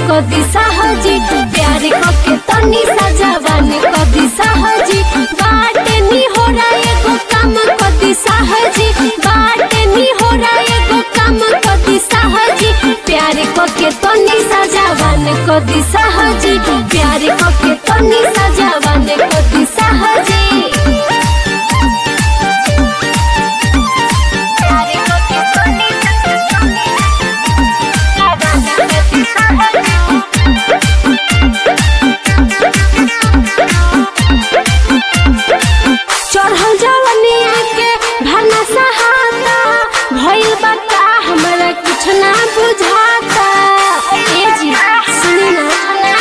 कदी साहजी प्यार के तनी सजावन कदी साहजी बाटे नी हो रहा एगो काम कदी साहजी बाटे नी हो रहा एगो काम कदी साहजी प्यार के तनी सजावन कदी साहजी प्यार के तनी सजावन कदी साहजी प्यार के तनी चढ़ल जवनिया के भरना सहाता भइल बा का हमरा कुछ ना बुझाता ए जी सुनी ना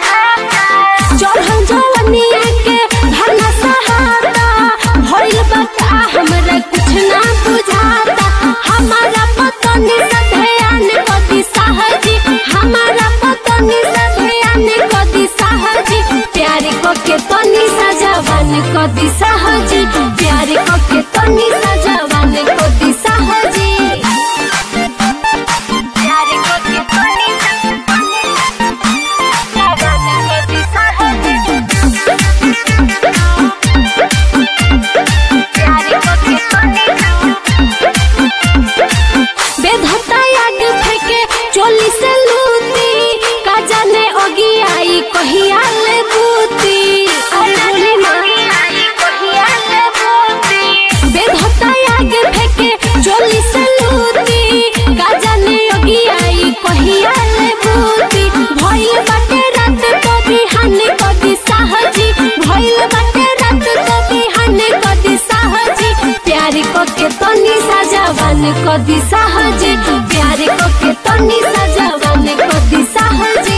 चढ़ल जवनिया के भरना सहाता भइल बा का हमरा कुछ ना बुझाता हमारा पतनी से ध्यान कदी साहजी हमारा पतनी से ध्यान कदी साहजी प्यार के तनी सजावन कदी साहजी प्यार के तनी सजावन कदी साहजी प्यार के तनी सजावन कदी साहजी प्यार के तनी बेधता आग फेंके चोली से लूटी का जाने ओगी आई कहिया ले बूती अरे बोली ना बेधता आग फेंके चोली से लूटी का जाने ओगी आई कहिया ले बूती भइल बाटे रात तो बिहान कदी साहजी भइल बाटे रात तो बिहान कदी साहजी प्यार के तनी सजावन कदी साहजी प्यार के तनी सजावन कदी साहजी